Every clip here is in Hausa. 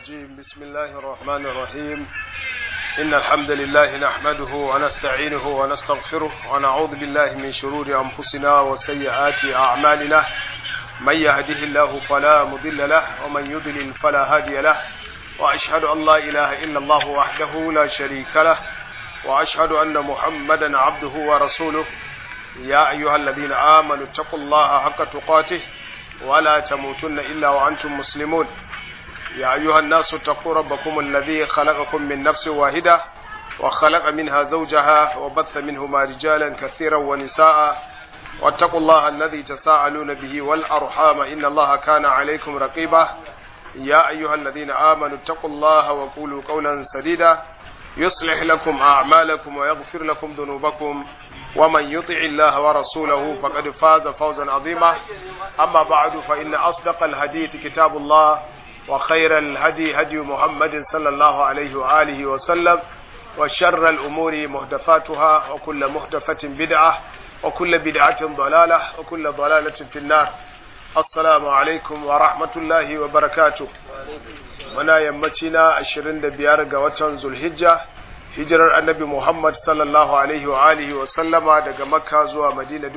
الرجيم بسم الله الرحمن الرحيم إن الحمد لله نحمده ونستعينه ونستغفره ونعوذ بالله من شرور أنفسنا وسيئات أعمالنا من يهده الله فلا مضل له ومن يضلل فلا هادي له وأشهد أن لا إله إلا الله وحده لا شريك له وأشهد أن محمدا عبده ورسوله يا أيها الذين آمنوا اتقوا الله حق تقاته ولا تموتن إلا وأنتم مسلمون يا أيها الناس اتقوا ربكم الذي خلقكم من نفس واحدة وخلق منها زوجها وبث منهما رجالا كثيرا ونساء واتقوا الله الذي تساءلون به والأرحام إن الله كان عليكم رقيبا يا أيها الذين آمنوا اتقوا الله وقولوا قولا سديدا يصلح لكم أعمالكم ويغفر لكم ذنوبكم ومن يطع الله ورسوله فقد فاز فوزا عظيما أما بعد فإن أصدق الحديث كتاب الله وخير الهدي هدي محمد صلى الله عليه وآله وسلم وشر الأمور محدثاتها وكل محدثة بدعة وكل بدعة ضلالة وكل ضلالة في النار السلام عليكم ورحمة الله وبركاته muna yammaci na 25 ga watan zulhijja hijirar annabi muhammad sallallahu alaihi wa alihi wa sallama daga makka zuwa madina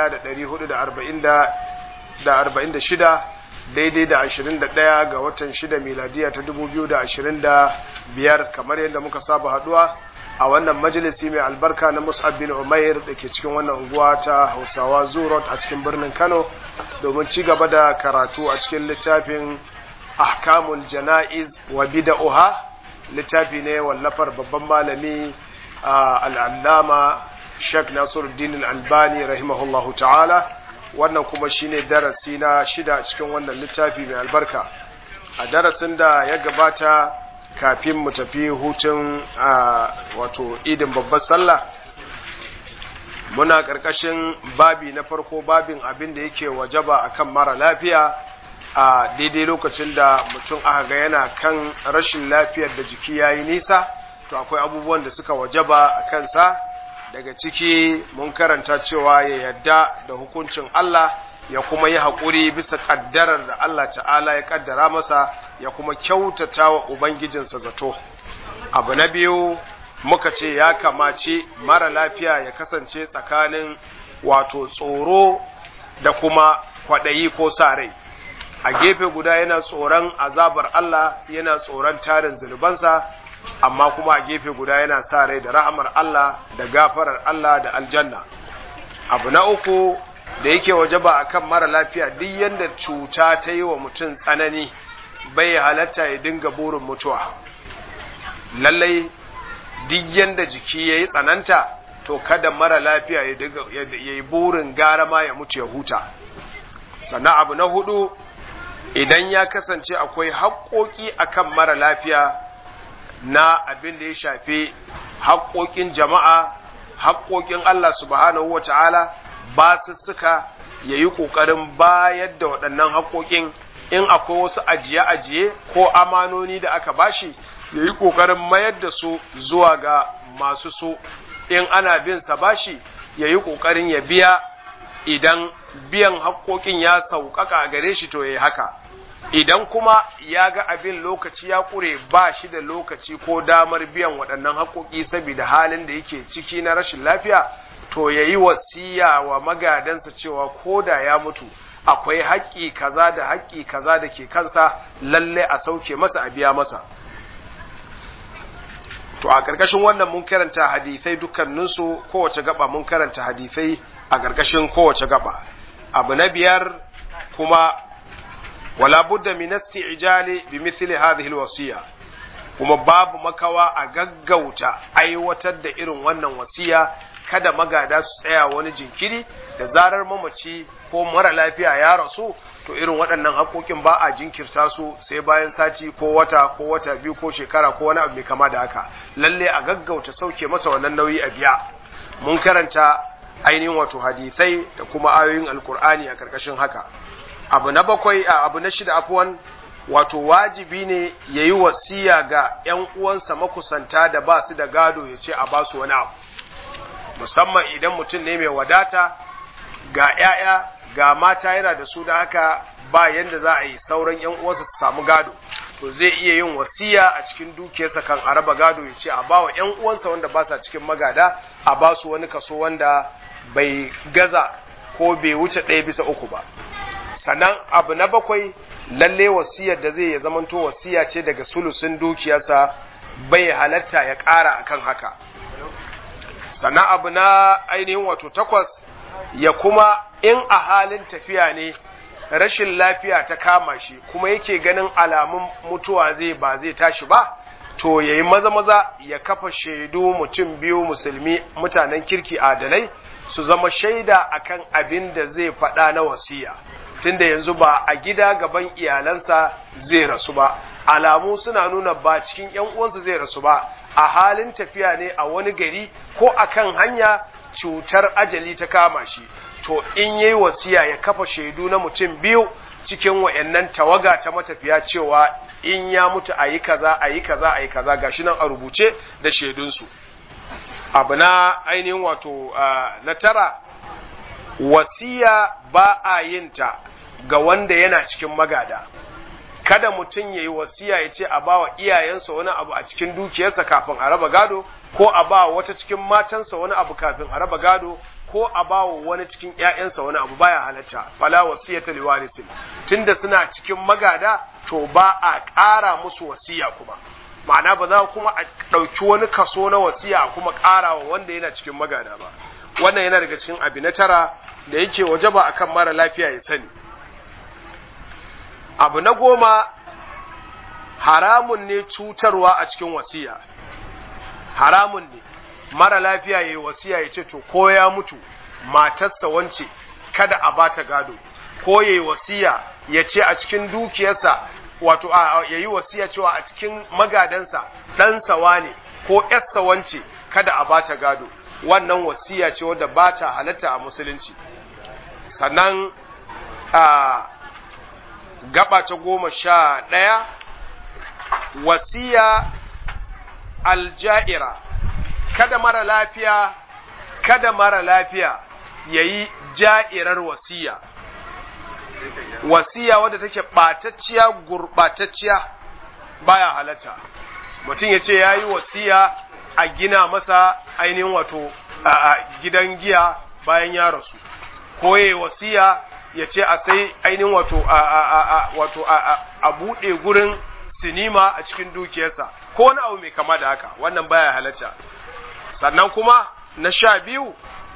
1446 daidai da 21 ga watan 6 miladiya ta 2025 kamar yadda muka saba haduwa a wannan majalisi mai albarka na mus'ab bin umair da ke cikin wannan unguwa ta hausawa zurot a cikin birnin kano domin ci gaba da karatu a cikin littafin ahkamul jana'iz wa bida'uha littafi ne wallafar babban malami al'allama Sheikh Nasiruddin Al-Albani rahimahullahu ta'ala wannan kuma shine darasi na shida cikin wannan littafi mai albarka a darasin da ya gabata kafin mu tafi hutun wato idin babbar sallah muna ƙarƙashin babi na farko babin abin da yake wajaba akan mara lafiya a daidai lokacin da mutum aka ga yana kan rashin lafiyar da jiki ya yi nisa to akwai abubuwan da suka wajaba a kansa daga ciki mun karanta cewa ya yadda da hukuncin Allah ya kuma yi haƙuri bisa ƙaddarar da Allah ta'ala ya ƙaddara masa ya kuma kyautata wa Ubangijinsa zato abu na biyu muka ce ya kamace mara lafiya ya kasance tsakanin wato tsoro da kuma kwaɗayi ko sa rai a gefe guda yana tsoron azabar Allah yana tsoron tarin zunubansa amma kuma a gefe guda yana sa rai da rahamar Allah da gafarar Allah da aljanna abu na uku da yake wajaba akan mara lafiya duk yanda cuta ta yi wa mutum tsanani bai halatta ya dinga burin mutuwa lallai duk yanda jiki ya yi tsananta to kada mara lafiya ya yi burin gara ma ya mutu ya huta sannan abu na hudu idan ya kasance akwai haƙoƙi akan mara lafiya na abin da ya shafi haƙoƙin jama'a haƙoƙin Allah subhanahu wa ta'ala ba su suka ya yi ƙoƙarin bayar da waɗannan haƙoƙin in akwai wasu ajiye-ajiye ko amanoni da aka bashi ya yi ƙoƙarin mayar da su zuwa ga masu so in ana bin sa bashi ya yi ƙoƙarin ya biya idan biyan haƙoƙin ya sauƙaƙa a gare shi to ya yi haka idan kuma ya ga abin lokaci ya ƙure ba shi da lokaci ko damar biyan waɗannan haƙoƙi saboda halin da yake ciki na rashin lafiya to ya yi wasiya wa magadansa cewa ko da ya mutu akwai haƙƙi kaza da haƙƙi kaza da ke kansa lalle a sauke masa a biya masa to a ƙarƙashin wannan mun karanta hadithai dukkaninsu kowace gaba mun karanta hadithai a ƙarƙashin kowace gaba abu na biyar kuma wala budda min isti'jali bi mithli hadhihi alwasiya kuma babu makawa a gaggauta aiwatar da irin wannan wasiya kada magada su tsaya wani jinkiri da zarar mamaci ko mara lafiya ya rasu to irin waɗannan haƙoƙin ba a jinkirta su sai bayan sati ko wata ko wata biyu ko shekara ko wani abu mai kama da haka lalle a gaggauta sauke masa wannan nauyi a biya mun karanta ainihin wato hadithai da kuma ayoyin alkur'ani a karkashin haka abu na bakwai a abu na shida afuwan wato wajibi ne ya yi wasiya ga ‘yan uwansa makusanta da ba su da gado ya ce a ba su wani abu musamman idan mutum ne mai wadata ga ‘ya'ya ga mata yana da su da haka ba yanda za a yi sauran ‘yan uwansa su samu gado to zai iya yin wasiya a cikin dukiyarsa kan a raba gado ya ce a ba wa ‘yan uwansa wanda ba sa cikin magada a ba su wani kaso wanda bai gaza ko bai wuce ɗaya bisa uku ba sannan abu na bakwai lalle wasiyar da zai ya zamanto wasiya ce daga sulusun dukiyarsa bai halatta ya ƙara akan haka sannan abu na ainihin wato takwas ya kuma in a halin tafiya ne rashin lafiya ta kama shi kuma yake ganin alamun mutuwa zai ba zai tashi ba to ya yi maza maza ya kafa shaidu mutum biyu musulmi mutanen kirki adalai su zama shaida akan abin da zai faɗa na wasiya tunda yanzu ba a gida gaban iyalansa zai rasu ba alamu suna nuna ba cikin ‘yan uwansa zai rasu ba a halin tafiya ne a wani gari ko akan hanya cutar ajali ta kama shi to in yayi wasiya ya kafa shaidu na mutum biyu cikin wayannan tawaga ta matafiya cewa in ya mutu a yi kaza a yi kaza a yi kaza gashi nan a rubuce da shaidunsu abu na ainihin wato na tara wasiya ba a yin ta ga wanda yana cikin magada kada mutum ya yi wasiya ya ce a bawa iyayensa wani abu a cikin dukiyarsa kafin a raba gado ko a ba wata cikin matansa wani abu kafin a raba gado ko a ba wani cikin ƴaƴansa wani abu baya halatta fala wasiyata liwarisin tunda suna cikin magada to ba a ƙara musu wasiya kuma ma'ana ba za kuma a ɗauki wani kaso na wasiya kuma ƙara wa wanda yana cikin magada ba wannan yana daga cikin abu na tara da yake wajaba akan mara lafiya ya sani abu na goma haramun ne cutarwa a cikin wasiya haramun ne mara lafiya ya yi wasiya ya ce to ko ya mutu matarsa wance kada a bata gado ko ya yi wasiya ya ce a cikin dukiyarsa wato ya yi wasiya cewa a cikin magadansa ɗansa wane ko ‘yarsa wance kada a bata gado wannan wasiya ce wadda ba ta halatta a musulunci sannan a gaba ta goma sha ɗaya wasiya alja'ira kada mara lafiya kada mara lafiya ya yi ja'irar wasiya wasiya wadda take ɓatacciya gurɓatacciya baya halatta mutum ya ce ya yi wasiya a gina masa ainihin wato a gidan giya bayan ya rasu ko ya wasiya ya ce a sai ainihin wato wato a buɗe gurin sinima a cikin dukiyarsa ko wani abu mai kama da haka wannan baya halatta sannan kuma na sha biyu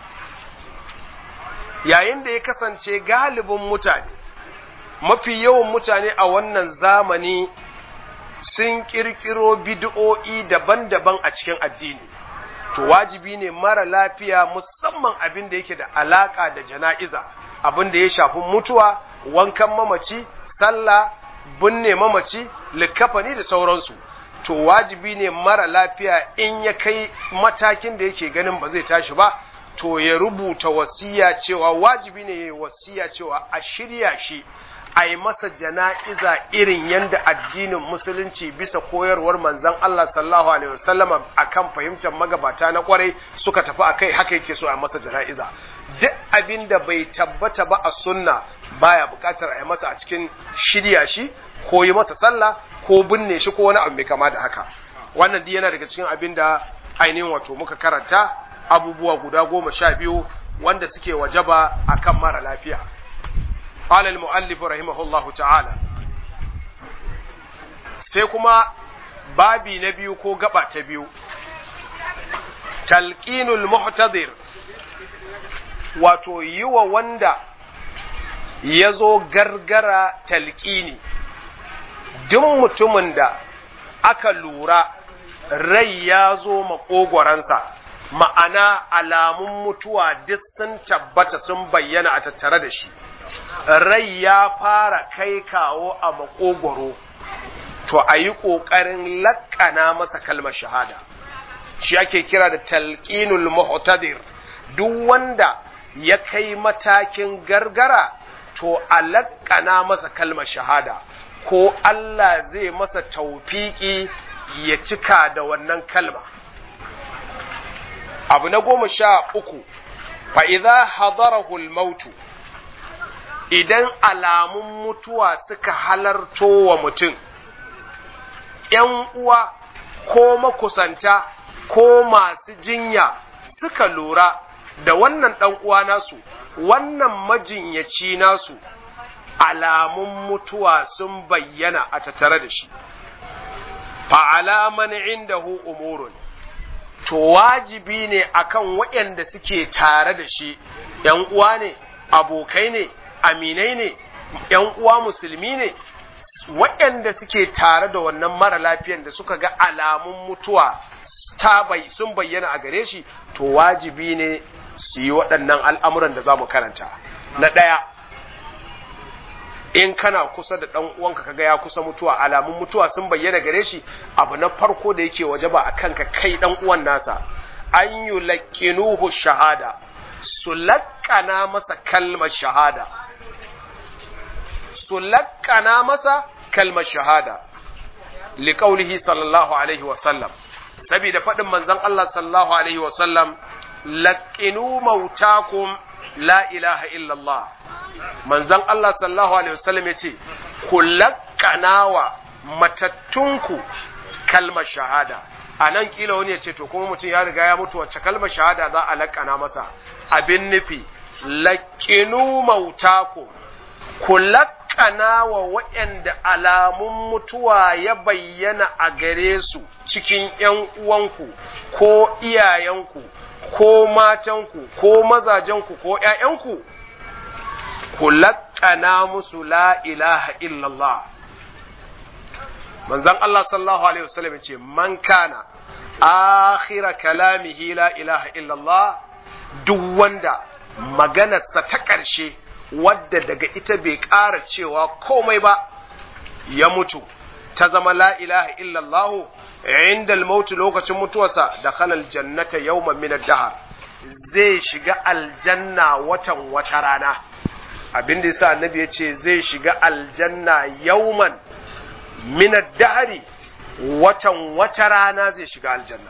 yayin da ya kasance galibin mutane mafi yawan mutane a wannan zamani sun ƙirƙiro bid'o'i daban-daban a cikin addini to wajibi ne mara lafiya musamman abin da yake da alaƙa da jana'iza abin da ya shafi mutuwa wankan mamaci sallah binne mamaci likafani da sauransu to wajibi ne mara lafiya in ya kai matakin da yake ganin ba zai tashi ba to ya rubuta wasiya cewa wajibi ne ya yi wasiya cewa a shirya shi a yi masa jana'iza irin yadda addinin musulunci bisa koyarwar manzan Allah sallallahu alaihi wasallam akan fahimtar magabata na kwarai suka tafi akai haka yake so a masa jana'iza duk abin da bai tabbata ba a sunna baya bukatar a yi masa a cikin shirya shi ko yi masa sallah ko binne shi ko wani abu mai kama da haka wannan duk yana daga cikin abin da ainihin wato muka karanta abubuwa guda goma sha biyu wanda suke wajaba akan mara lafiya قال المؤلف رحمه الله تعالى sai kuma babi na biyu ko gaba ta biyu talqinul muhtadir wato yi wa wanda ya zo gargara talqini duk mutumin da aka lura rai ya zo maƙogwaransa ma'ana alamun mutuwa duk sun tabbata sun bayyana a tattare da shi rai ya fara kai kawo a makogwaro to a yi ƙoƙarin laƙana masa kalmar shahada shi ake kira da talqinul muhtadir duk wanda ya kai matakin gargara to a laƙana masa kalmar shahada ko Allah zai masa taufiki ya cika da wannan kalma abu na goma sha uku fa'iza hadarahul mautu idan alamun mutuwa suka halarto wa mutum ‘yan uwa ko makusanta ko masu jinya suka lura da wannan ɗan uwa nasu, wannan majinyaci nasu, alamun mutuwa sun bayyana a tattare da shi. Fa'alaman indahu umurun, to wajibi ne akan waɗanda suke tare da shi, ‘yan uwa ne, abokai ne, aminai ne, ‘yan uwa musulmi ne, waɗanda suke tare da wannan mara lafiyan da suka ga alamun mutuwa ta bai sun bayyana a gare shi to wajibi ne su yi waɗannan al'amuran da za mu karanta na ɗaya in kana kusa da ɗan uwanka kaga ya kusa mutuwa alamun mutuwa sun bayyana gare shi abu na farko da yake waje ba a kanka kai ɗan uwan nasa an yi laƙinuhu shahada su laƙana masa kalmar shahada su laƙana masa kalmar shahada liƙaulihi sallallahu alaihi wasallam saboda faɗin manzon Allah sallallahu alaihi wasallam laƙinu mautakum la ilaha illallah manzon Allah sallallahu alaihi wasallam ya ce ku laƙana wa matattunku kalmar shahada a nan kila wani ya ce to kuma mutum ya riga ya mutu wacce kalmar shahada za a laƙana masa abin nufi laƙinu mautakum ku laƙana wa waɗanda alamun mutuwa ya bayyana a gare su cikin ’yan uwanku ko iyayenku ko matanku ko mazajenku ko ’ya'yanku, ku laƙana musu la ilaha illallah. Manzan Allah sallallahu Alaihi wasallam ce, Man kana, akhira kalamihi la ilaha illallah, duk wanda maganarsa ta ƙarshe wadda daga ita bai ƙara cewa komai ba ya mutu ta zama la ilaha illallahu inda mautu lokacin mutuwarsa da halal jannata yawman min dahar zai shiga aljanna watan wata rana abin da yasa annabi ya ce zai shiga aljanna yawman min dahari watan wata rana zai shiga aljanna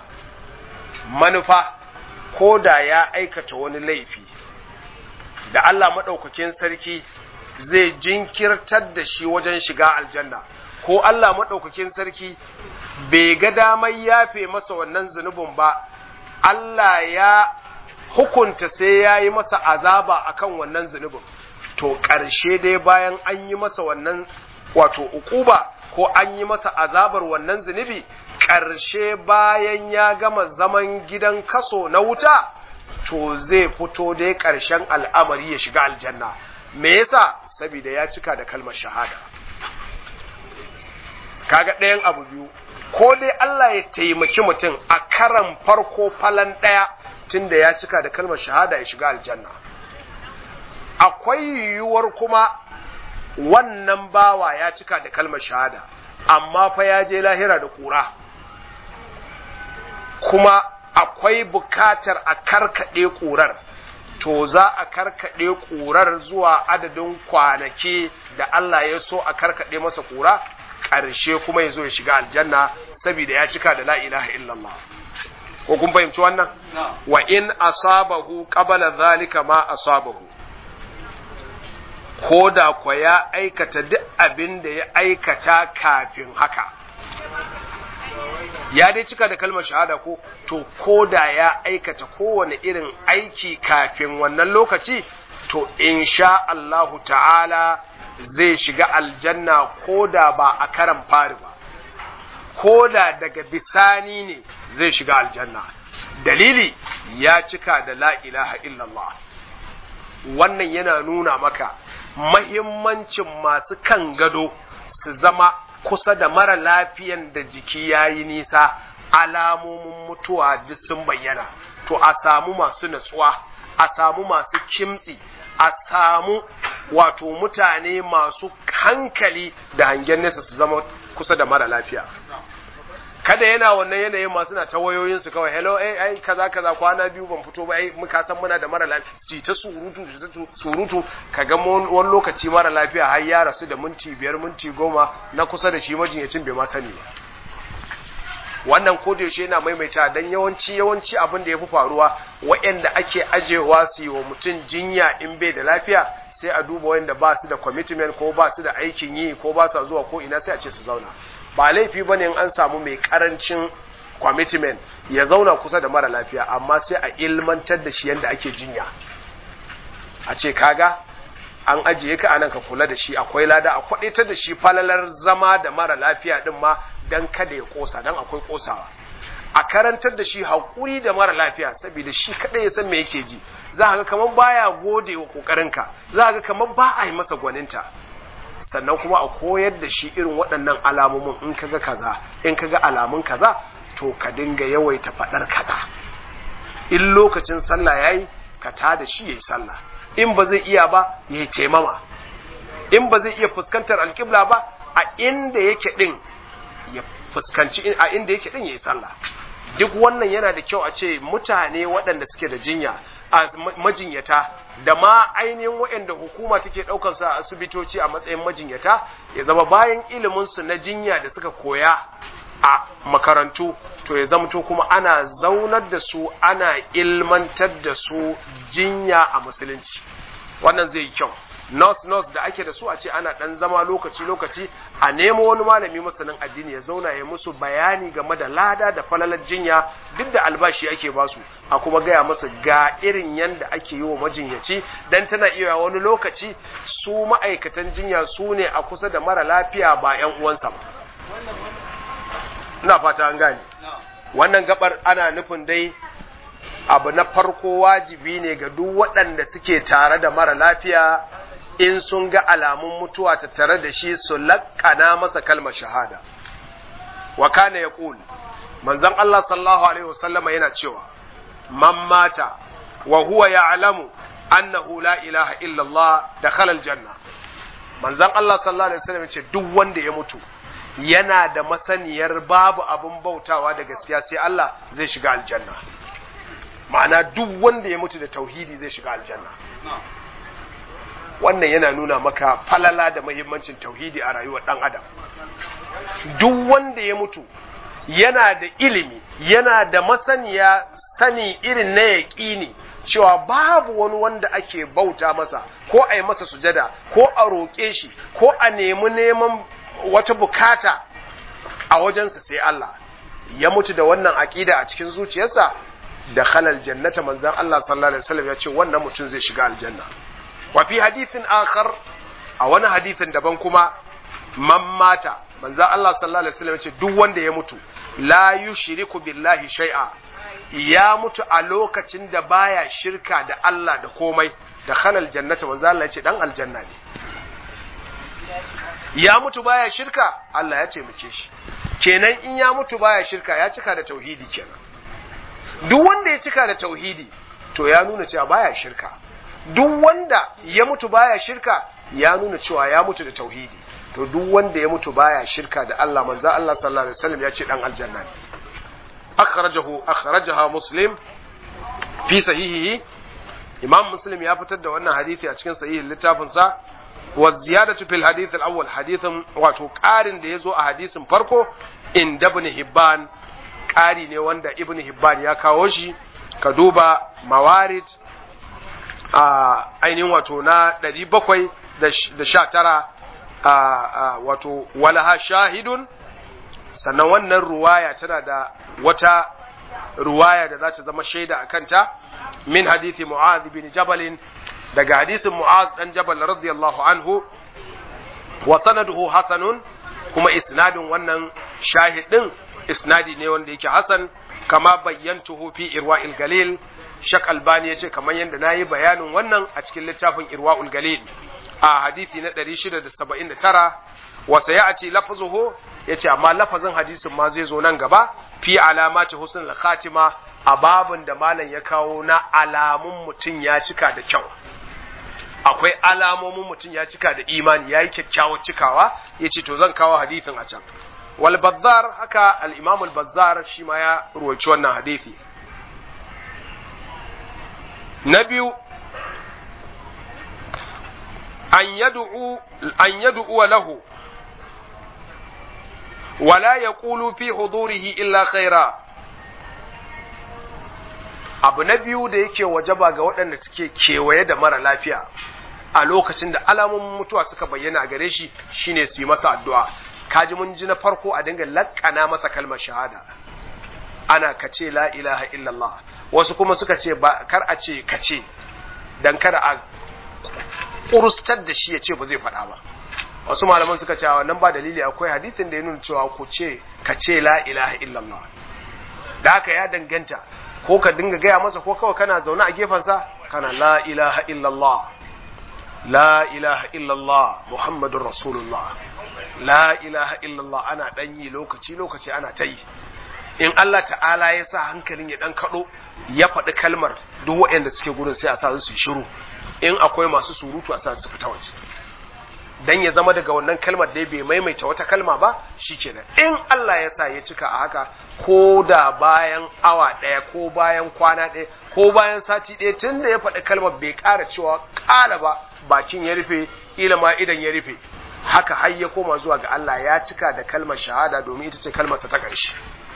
manufa ko da ya aikata wani laifi da Allah maɗaukakin sarki zai jinkirtar da shi wajen shiga aljanna ko Allah maɗaukakin sarki bai ga damar yafe masa wannan zunubin ba Allah ya hukunta sai ya yi masa azaba akan wannan zunubin to ƙarshe dai bayan an yi masa wannan wato ukuba ko an yi masa azabar wannan zunubi ƙarshe bayan ya gama zaman gidan kaso na wuta to zai fito dai ƙarshen al'amari ya shiga aljanna me yasa saboda ya cika da kalmar shahada kaga ɗayan abu biyu ko dai Allah ya taimaki mutum a karan farko falan ɗaya tunda ya cika da kalmar shahada ya shiga aljanna akwai yiwuwar kuma wannan bawa ya cika da kalmar shahada amma fa ya je lahira da kura kuma akwai bukatar a karkaɗe ƙurar to za a karkaɗe ƙurar zuwa adadin kwanaki da Allah ya so a karkaɗe masa ƙura ƙarshe kuma ya zo ya shiga aljanna saboda ya cika da la ilaha illallah ko kun fahimci wannan wa in asabahu qabala zalika ma asabahu ko da kwa ya aikata duk abin da ya aikata kafin haka ya dai cika da kalmar shahada ko to ko da ya aikata kowane irin aiki kafin wannan lokaci to insha Allahu ta'ala zai shiga aljanna ko da ba a karan fari ba ko da daga bisani ne zai shiga aljanna dalili ya cika da la ilaha illallah wannan yana nuna maka mahimmancin masu kan gado su zama kusa da mara lafiyan da jiki ya yi nisa alamomin mutuwa duk sun bayyana to a samu masu natsuwa a samu masu kimtsi a samu wato mutane masu hankali da hangen nesa su zama kusa da mara lafiya kada yana wannan yanayin masu na ta wayoyinsu kawai hello eh ai kaza kaza kwana biyu ban fito ba ai muka san muna da mara lafiya ci ta surutu surutu kaga wani lokaci mara lafiya har ya rasu da minti biyar minti goma na kusa da shi majinyacin bai ma sani ba wannan ko da yaushe yana maimaita dan yawanci yawanci abin da ya fi faruwa waɗanda ake ajewa su yi wa mutum jinya in bai da lafiya sai a duba wanda ba su da commitment ko ba su da aikin yi ko ba su zuwa ko ina sai a ce su zauna ba laifi bane in an samu mai karancin commitment ya zauna kusa da mara lafiya amma sai a ilmantar da shi yadda ake jinya a ce kaga an ajiye ka anan ka kula da shi akwai lada a kwadaitar da shi falalar zama da mara lafiya din ma dan kada ya kosa dan akwai kosawa a karantar da shi haƙuri da mara lafiya saboda shi kaɗai ya san me yake ji za ka ga kamar baya gode wa ƙoƙarinka za ka ga kamar ba a yi masa gwaninta sannan kuma a koyar da shi irin waɗannan alamomin in kaga kaza in kaga alamun kaza to ka dinga yawaita faɗar kaza in lokacin sallah yayi ka ta da shi yayi sallah in ba zai iya ba yayi taimama in ba zai iya fuskantar alƙibla ba a inda yake din ya fuskanci a inda yake din yayi sallah duk wannan yana da kyau a ce mutane waɗanda suke da jinya a majinyata da ma ainihin waɗanda hukuma take ɗaukar sa a asibitoci a matsayin majinyata ya zama bayan ilimin su na jinya da suka koya a makarantu to ya zamto kuma ana zaunar da su ana ilmantar da su jinya a musulunci wannan zai yi kyau nurse nurse da ake da su a ce ana dan zama lokaci lokaci a nemo wani malami masanin addini ya zauna ya musu bayani game da lada da falalar jinya duk da albashi ake basu a kuma gaya musu ga irin yanda ake yi wa majinyaci dan tana iya wani lokaci su ma'aikatan jinya su ne a kusa da mara lafiya ba yan uwansa ba ina fata an gane wannan gabar ana nufin dai abu na farko wajibi ne ga duk waɗanda suke tare da mara lafiya in sun ga alamun mutuwa ta tare da shi su laƙana masa kalmar shahada wa kana ya ƙul manzon Allah sallallahu alaihi wasallama yana cewa man mata wa huwa ya'lamu annahu la ilaha illallah dakhala aljanna manzon Allah sallallahu alaihi wasallam ce duk wanda ya mutu yana da masaniyar babu abin bautawa da gaskiya sai Allah zai shiga aljanna ma'ana duk wanda ya mutu da tauhidi zai shiga aljanna wannan yana nuna maka falala da mahimmancin tauhidi a rayuwar ɗan adam duk wanda ya mutu yana da ilimi yana da masaniya sani irin na yaƙini cewa babu wani wanda ake bauta masa ko a yi masa sujada ko a roƙe shi ko a nemi neman wata bukata a wajensa sai Allah ya mutu da wannan aƙida a cikin zuciyarsa da halal jannata manzan Allah sallallahu alaihi wasallam ya ce wannan mutum zai shiga aljanna wa fi hadithin akhar a wani hadithin daban kuma man mata manzan Allah sallallahu alaihi wasallam ya ce duk wanda ya mutu la yushriku billahi shay'a ya mutu a lokacin da baya shirka da Allah da komai da halal jannata manzan Allah ya ce dan aljanna ne ya mutu baya shirka Allah ya taimake shi kenan in ya mutu baya shirka ya cika da tauhidi kenan duk wanda ya cika da tauhidi to ya nuna cewa baya shirka duk wanda ya mutu baya shirka ya nuna cewa ya mutu da tauhidi to duk wanda ya mutu baya shirka da Allah manzo Allah sallallahu alaihi wasallam ya ce dan aljanna ne akhrajahu akhrajaha muslim fi sahihihi imam muslim ya fitar da wannan hadisi a cikin sahihin littafin sa wa ziyadatu fil hadith al-awwal hadithin wato ƙarin da yazo a hadisin farko inda ibn hibban ƙari ne wanda ibn hibban ya kawo shi ka duba mawarid a ainihin wato na 719 a wato walaha shahidun sannan wannan ruwaya tana da wata ruwaya da za ta zama shaida a kanta min hadithi mu'adh bin jabalin daga hadisin mu'az dan jabal radiyallahu anhu wa sanaduhu hasanun kuma isnadin wannan shahidin isnadi ne wanda yake hasan kama bayyantuhu fi irwa'il galil shak albani yace kamar yadda nayi bayanin wannan a cikin littafin irwa'ul galil a hadisi na 679 wa sayati lafzuhu yace amma lafazin hadisin ma zai zo nan gaba fi alamati husnul khatima a babin da malam ya kawo na alamun mutum ya cika da kyau akwai alamomin mutum ya cika da imani ya yi kyakkyawar cikawa ya ce to zan kawo hadithin a can wal bazzar haka al-imam al-bazzar shi ma ya ruwaci wannan hadithi na biyu an yad'u an yad'u lahu wala yaqulu fi hudurihi illa khaira abu na biyu da yake wajaba ga waɗanda suke kewaye da mara lafiya a lokacin da alamomin mutuwa suka bayyana a gare shi shine su yi masa addu'a kaji mun ji na farko a dinga lakkana masa kalmar shahada ana kace la ilaha illallah wasu kuma suka ce ba kar a ce kace dan kada a kurustar da shi ya ce ba zai faɗa ba wasu malaman suka ce wannan ba dalili akwai hadithin da ya nuna cewa ku ce ka ce la ilaha illallah da haka ya danganta ko ka dinga gaya masa ko kawai kana zaune a gefensa kana la ilaha illallah la ilaha illallah muhammadun rasulullah la ilaha illallah ana dan yi lokaci lokaci ana ta yi in Allah ta'ala ya sa hankalin ya dan kado ya faɗi kalmar duk waɗanda suke gurin sai a sa su shiru in akwai masu surutu a sa su fita waje dan ya zama daga wannan kalmar da bai maimaita wata kalma ba shikenan in Allah ya sa ya cika a haka ko da bayan awa ɗaya ko bayan kwana ɗaya ko bayan sati ɗaya tun da ya faɗi kalmar bai ƙara cewa ƙala ba bakin ya rufe ila ma idan ya rufe haka har ya koma zuwa ga Allah ya cika da kalmar shahada domin ita ce kalmarsa ta ƙarshe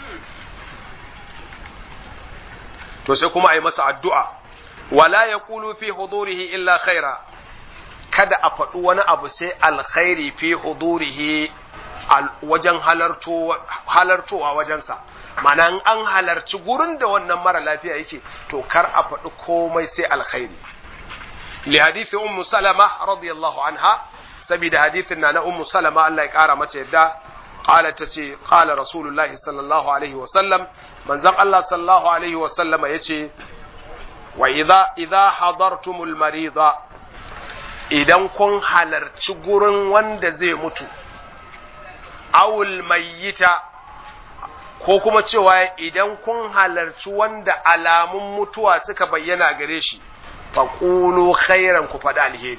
to sai kuma a yi masa addu'a wala ya kulu fi hudurihi illa khaira kada a faɗi wani abu sai alkhairi fi hudurihi wajen halartowa wajensa mana an halarci gurin da wannan mara lafiya yake to kar a faɗi komai sai alkhairi li hadithi ummu salama radiyallahu anha saboda hadithin na na ummu salama Allah ya kara mata yadda قالت تتي قال رسول الله صلى الله عليه وسلم من زق الله صلى الله عليه وسلم يتي وإذا إذا حضرتم المريض idan kun halarci gurin wanda zai mutu awul mayyita ko kuma cewa idan kun halarci wanda alamun mutuwa suka bayyana gare shi faƙulu khairan ku faɗi alheri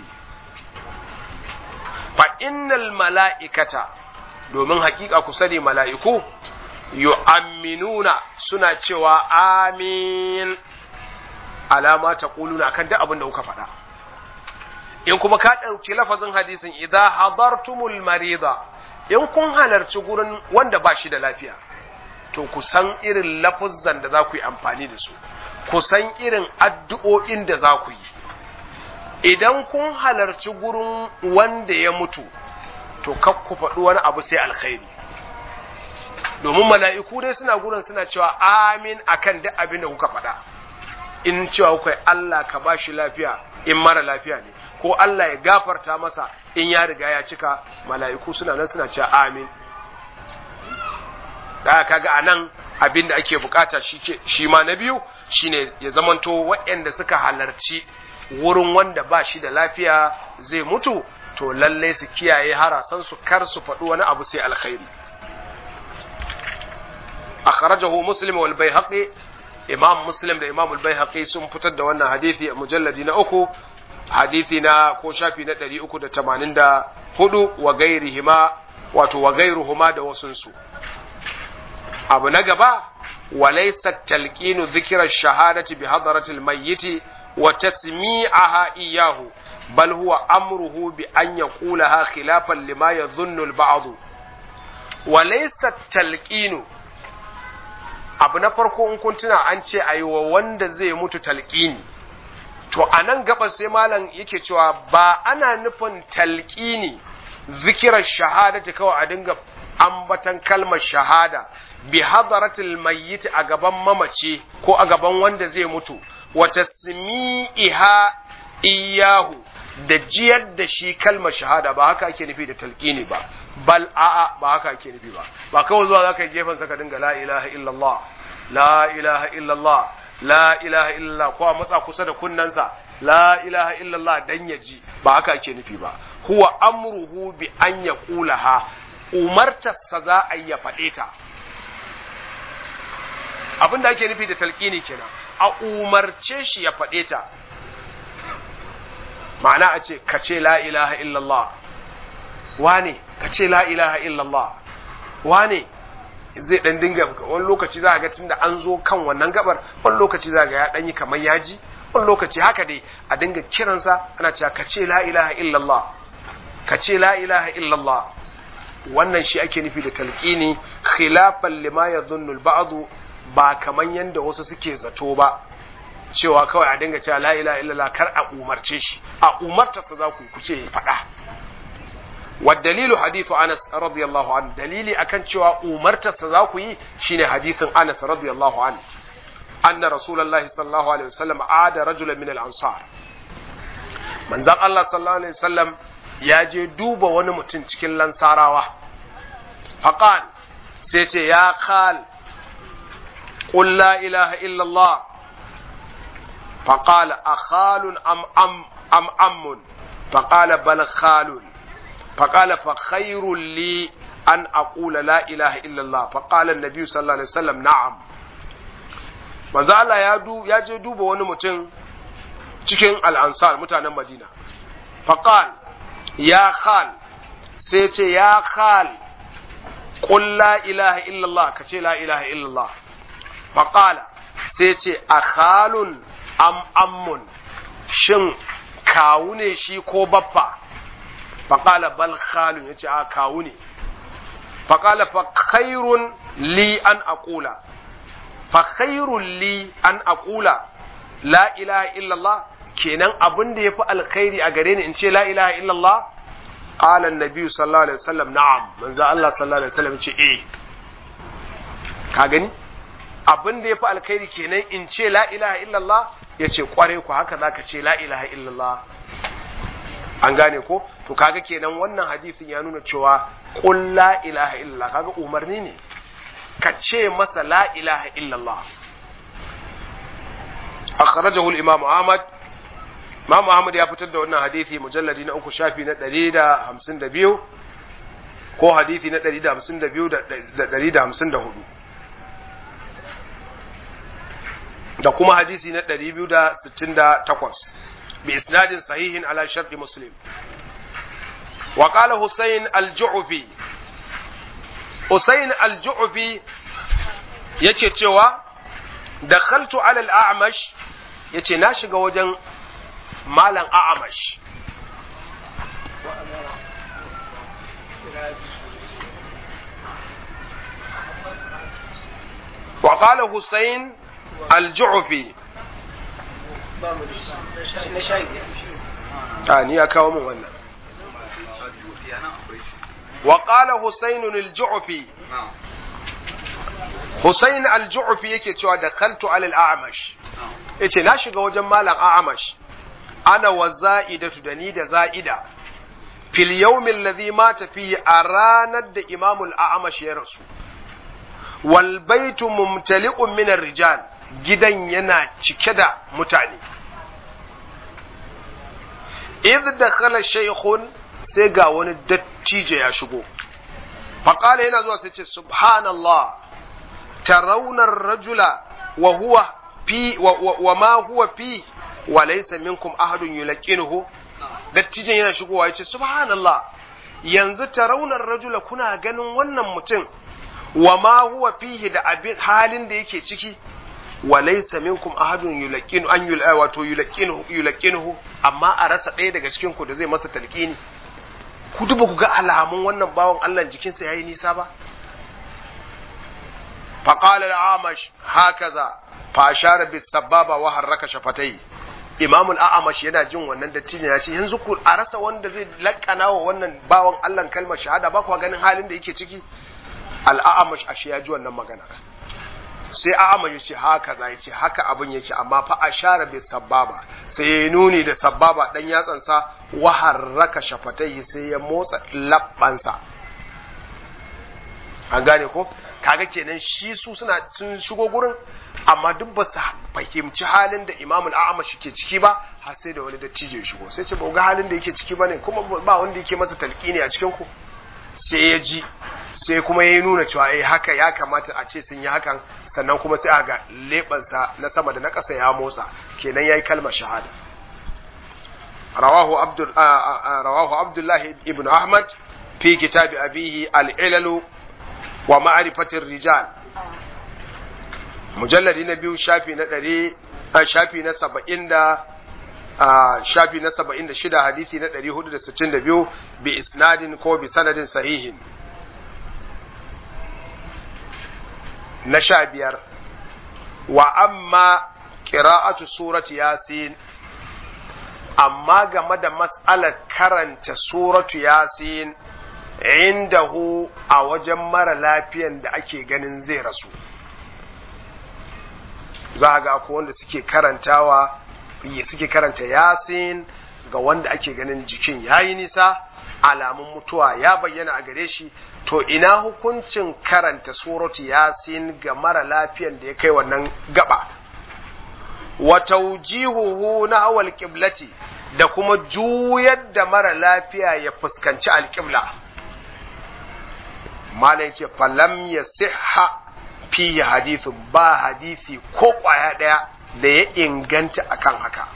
fa innal mala'ikata domin hakika ku sani mala'iku yu'amminuna suna cewa amin alama ta ƙuluna kan duk abin da kuka faɗa in kuma ka ɗauki lafazin hadisin idan hadartumul marida in kun halarci gurin wanda ba shi da lafiya to ku san irin lafuzan da za ku yi amfani da su ku san irin addu'o'in da za ku yi idan kun halarci gurin wanda ya mutu to kak ku faɗi wani abu sai alkhairi domin mala'iku dai suna gurin suna cewa amin akan duk abin da kuka faɗa in cewa kuka Allah ka ba shi lafiya in mara lafiya ne ko Allah ya gafarta masa in ya riga ya cika mala'iku suna nan suna cewa amin da kaga a nan abin da ake bukata shi ma na biyu shine ya zamanto waɗanda suka halarci wurin wanda ba shi da lafiya zai mutu to lallai su kiyaye harasan su kar su faɗi wani abu sai alkhairi akhrajahu muslim wal baihaqi imam muslim da imam al baihaqi sun fitar da wannan hadisi a mujalladi na uku hadisi na ko shafi na 384 wa gairihima wato wa gairuhuma da wasunsu abu na gaba walaysa talqinu dhikra shahadati bi hadratil mayyit wa tasmi'aha iyyahu bal huwa amruhu bi an yaqulaha khilafan lima yadhunnu al ba'd walaysa talqinu abu na farko in kun tuna an ce ayi wa wanda zai mutu talqini to anan gaba sai malam yake cewa ba ana nufin talqini zikirar shahadati kawai a dinga ambatan kalmar shahada bi hadaratil mayyit a gaban mamaci ko a gaban wanda zai mutu wa tasmi'iha iyahu da jiyar da shi kalmar shahada ba haka ake nufi da talqini ba bal a'a ba haka ake nufi ba ba kawai zuwa zaka gefen sa ka dinga la ilaha illallah la ilaha illallah la ilaha illallah ko a matsa kusa da kunnansa la ilaha illallah dan ya ji ba haka ake nufi ba huwa amruhu bi an yaqulaha umartarsa za a ya faɗe ta abin da ake nufi da talqini kenan a umarce shi ya faɗe ta ma'ana a ce ka ce la ilaha illallah wane ka ce la ilaha illallah wane zai dan dinga wani lokaci za a ga tunda an zo kan wannan gabar wani lokaci za ga ya dan yi kamar yaji wani lokaci haka dai a dinga kiransa ana cewa ka ce la ilaha illallah ka ce la ilaha illallah wannan shi ake nufi da talqini khilafan lima yadhunnu al-ba'd ba kaman yanda wasu suke zato ba cewa kawai a dinga cewa la ilaha illallah kar a umarce shi a umartarsa za ku ku ce faɗa والدليل حديث أنس رضي الله عنه دليلي أكن شوى أمرت السزاكوي شين حديث أنس رضي الله عنه أن رسول الله صلى الله عليه وسلم عاد رجلا من الأنصار من ذا الله صلى الله عليه وسلم يجي دوب ونمتن تكين لنصاراوة فقال سيتي يا خال قل لا إله إلا الله فقال أخال أم أم أم أم فقال بل خال فقال فخير لي أن أقول لا إله إلا الله فقال النبي صلى الله عليه وسلم نعم manzo Allah ya du ya je duba wani mutum cikin al'ansar mutanen Madina faqal ya khal sai ce ya khal qul la ilaha illallah ka ce la ilaha illallah faqala sai ce akhalun am ammun shin kawu ne shi ko baffa faƙala bal khalun ya ce a kawu ne faƙala fa khairun li an aƙula fa khairun li an aƙula la ilaha illallah kenan abin da ya fi alkhairi a gare ni in ce la ilaha illallah qala annabi sallallahu alaihi wasallam na'am manzo Allah sallallahu alaihi wasallam ce eh ka gani abin da ya fi alkhairi kenan in ce la ilaha illallah ya ce kware ku haka zaka ce la ilaha illallah an gane ko to kaga kenan wannan hadisin ya nuna cewa qul la ilaha illallah kaga umarni ne ka ce masa la ilaha illallah akhrajahu al-imam Ahmad Imam Ahmad ya fitar da wannan hadisi mujalladi na uku shafi na 152 ko hadisi na 152 da 154 da kuma hadisi na 268 bi isnadin sahihin ala sharti muslim wa qala husayn al-ju'fi husayn al-ju'fi yake cewa dakhaltu ala al-a'mash yace na shiga wajen malam a'mash وقال حسين الجعفي ni ya kawo min wannan wa qala husayn al-ju'fi husayn al-ju'fi yake cewa da khaltu ala al-a'mash yace na shiga wajen malam a'mash ana wa za'idatu da ni da za'ida fil yawm alladhi mata fihi a ranar da imamul a'mash ya rasu wal baitu mumtali'un min rijal gidan yana cike da mutane idh dakhala shaykhun sai ga wani dattijo ya shigo faqala yana zuwa sai ce subhanallah tarawna ar-rajula wa huwa fi wa ma huwa fi wa laysa minkum ahadun yulaqinuhu dattijon yana shigowa yace subhanallah yanzu tarawna ar-rajula kuna ganin wannan mutum wa ma huwa fihi da abin halin da yake ciki wa laysa minkum ahadun yulqinu an yul wato yulqinu yulqinu amma a rasa ɗaya daga cikin ku da zai masa talqini ku duba ku ga alamun wannan bawan Allah jikinsa yayi nisa ba fa qala al-amash hakaza fa ashara bis sababa wa harraka shafatai Imam al-A'amash yana jin wannan dattijan ya ce yanzu ku a rasa wanda zai lakana wa wannan bawan Allah kalmar shahada ba ku ganin halin da yake ciki al'amash ashe ya ji wannan magana sai a'amash ya ce haka za ya ce haka abin yake amma fa a share bai sababa sai ya nuni da sababa dan yatsansa wa harraka shafatai sai ya motsa labbansa an gane ko kaga kenan shi su suna sun shigo gurin amma duk ba su fahimci halin da imamul a'amash ke ciki ba har sai da wani dattijo ya shigo sai ce ba ga halin da yake ciki bane kuma ba wanda yake masa talqini a cikin ku sai ya ji sai kuma ya nuna cewa eh haka ya kamata a ce sun yi hakan sannan kuma sai aga lebansa na sama da na ƙasa ya motsa kenan yayi kalmar shahada rawahu abdul rawahu abdullah ibn ahmad fi kitab abihi al-ilal wa ma'rifatir rijal mujalladi na biyu shafi na ɗari shafi na saba'in da shafi na saba'in da shida hadisi na ɗari hudu da sittin da biyu bi isnadin ko bi sanadin sahihin na sha biyar wa amma ƙira'atu surati yasin amma game da matsalar karanta suratu yasin indahu a wajen mara lafiyan da ake ganin zai rasu za a ga akwai wanda suke karantawa suke karanta yasin ga wanda ake ganin jikin yayi nisa alamun mutuwa ya bayyana a gare shi to ina hukuncin karanta suratu yasin ga mara lafiyan da ya kai wannan gaba wa tawjihuhu na awal qiblati da kuma juyar da mara lafiya ya fuskanci alƙibla malai ce falam ya siha fiye hadithu ba hadisi ko ƙwaya ɗaya da ya inganta akan haka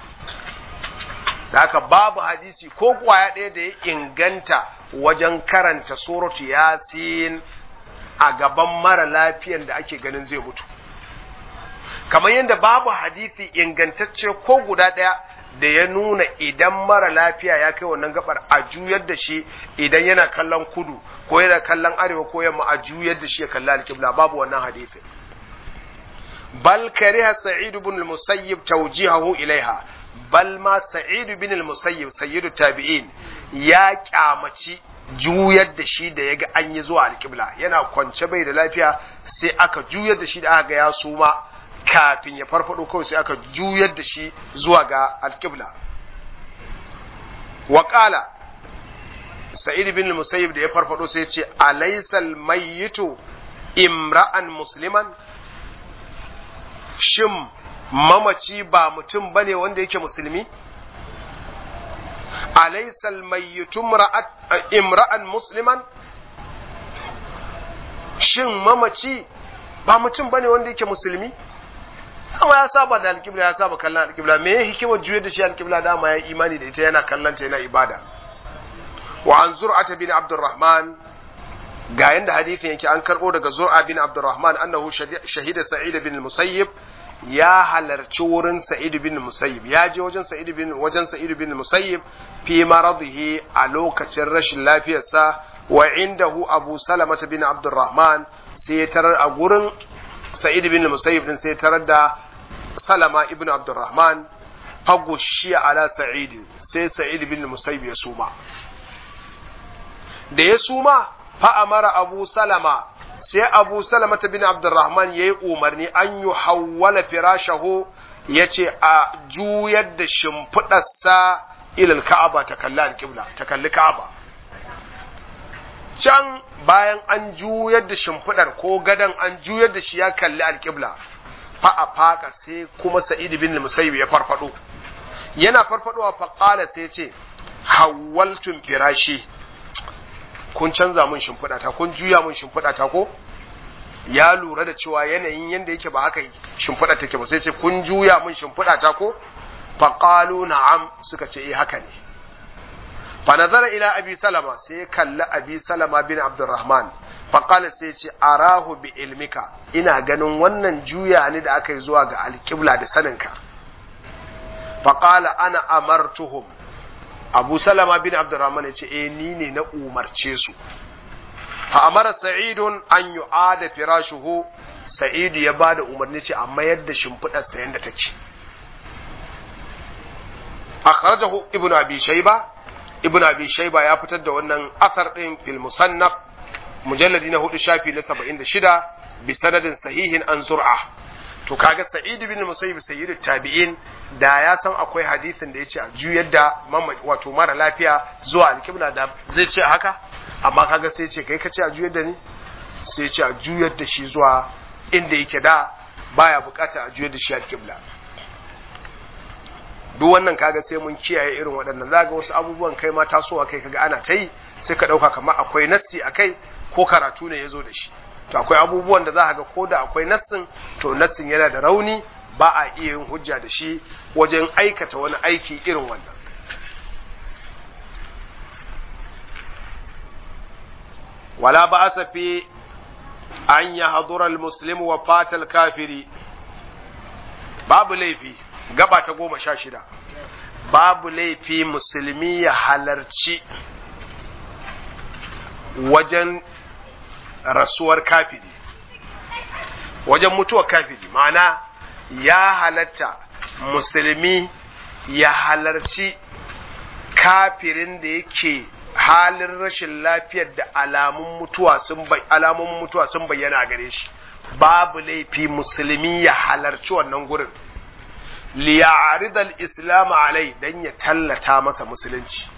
da haka babu hadisi ko ƙwaya ɗaya da ya inganta wajen karanta suratu yasin a gaban mara lafiyan da ake ganin zai mutu kamar yadda babu hadisi ingantacce ko guda ɗaya da ya nuna idan mara lafiya ya kai wannan gabar a juyar da shi idan yana kallon kudu ko yana kallon arewa ko yamma a juyar da shi ya kalli alƙibla babu wannan hadisi bal kariha sa'id ibn al-musayyib tawjihahu ilaiha bal ma sa'id ibn al-musayyib sayyidu tabi'in ya kyamaci juyar da shi da yaga an yi zuwa alƙibla yana kwance bai da lafiya sai aka juyar da shi da aka ga ya suma kafin ya farfado kawai sai aka juyar da shi zuwa ga alƙibla waƙala sa'id bin musayyib da ya farfado sai ce alaisal mayyitu imra'an musliman shin mamaci ba mutum bane wanda yake musulmi alaisal mayyitu imra'an musliman shin mamaci ba mutum bane wanda yake musulmi amma ya saba da alƙibla ya saba kallon alƙibla me ya hikimar juyar da shi alƙibla dama ya imani da ita yana kallon ta yana ibada wa an zur'ata bin abdurrahman ga yanda hadithin yake an karbo daga zur'a bin abdurrahman annahu shahida sa'id bin musayyib ya halarci wurin sa'id bin musayyib ya je wajen sa'id bin wajen sa'id bin musayyib fi maradihi a lokacin rashin lafiyarsa wa indahu abu salamah bin abdurrahman sai tarar a gurin sa'id bin musayyib din sai tarar da salama ibn abdurrahman fagushi ala sa'id sai sa'id bin musayyib ya suma da ya suma fa amara abu salama sai abu salama bin abdurrahman yayi umarni an yi hawwala firashahu yace a juyar da shimfiɗarsa ilal ka'aba ta kalli alƙibla ta kalli ka'aba can bayan an juyar da shimfiɗar ko gadon an juyar da shi ya kalli alƙibla fa a faka sai kuma sa'id bin musayyib ya farfado yana farfadowa fa qala sai ce hawwaltum firashi kun canza mun shimfiɗa ta kun juya mun shimfiɗa ta ko ya lura da cewa yanayin yanda yake ba haka shimfiɗa take ba sai ce kun juya mun shimfiɗa ta ko fa qalu na'am suka ce eh haka ne fa nazara ila abi salama sai kalli abi salama bin abdurrahman fa qala sai ce arahu bi ilmika ina ganin wannan juya ne da aka yi zuwa ga alqibla da saninka fa qala ana amartuhum abu salama bin abdurrahman ya ce eh ni ne na umarce su fa amara sa'idun an yu'ada firashuhu sa'idu ya bada umarni ce a mayar da shimfiɗar sa yanda take akhrajahu ibnu abi shayba ibnu abi shayba ya fitar da wannan asar din fil musannaf mujalladi na hudu shafi na 76 bi sanadin sahihin an zur'a to kaga sa'id bin musayyib sayyid tabi'in da ya san akwai hadisin da yace a juyar da wato mara lafiya zuwa alkibla da zai ce haka amma kaga sai ce kai kace a juyar da ni sai ce a juyar da shi zuwa inda yake da baya bukata a juyar da shi alkibla duk wannan kaga sai mun kiyaye irin waɗannan zaga wasu abubuwan kai ma tasowa kai kaga ana ta yi sai ka ɗauka kamar akwai nassi a kai ko karatu ne ya zo da shi to akwai abubuwan da za ga ko da akwai nassin to nassin yana da rauni ba a iya yin hujja da shi wajen aikata wani aiki irin wannan wala ba a fi an yi hadurar muslim wa fatal kafiri babu laifi gaba ta goma sha shida babu laifi musulmi ya halarci wajen rasuwar kafiri wajen mutuwar kafiri ma'ana ya halatta musulmi ya halarci kafirin da yake halin rashin lafiyar da alamun mutuwa sun alamun mutuwa sun bayyana gare shi babu laifi musulmi ya halarci wannan gurin liya'rid al-islam alai dan ya tallata masa musulunci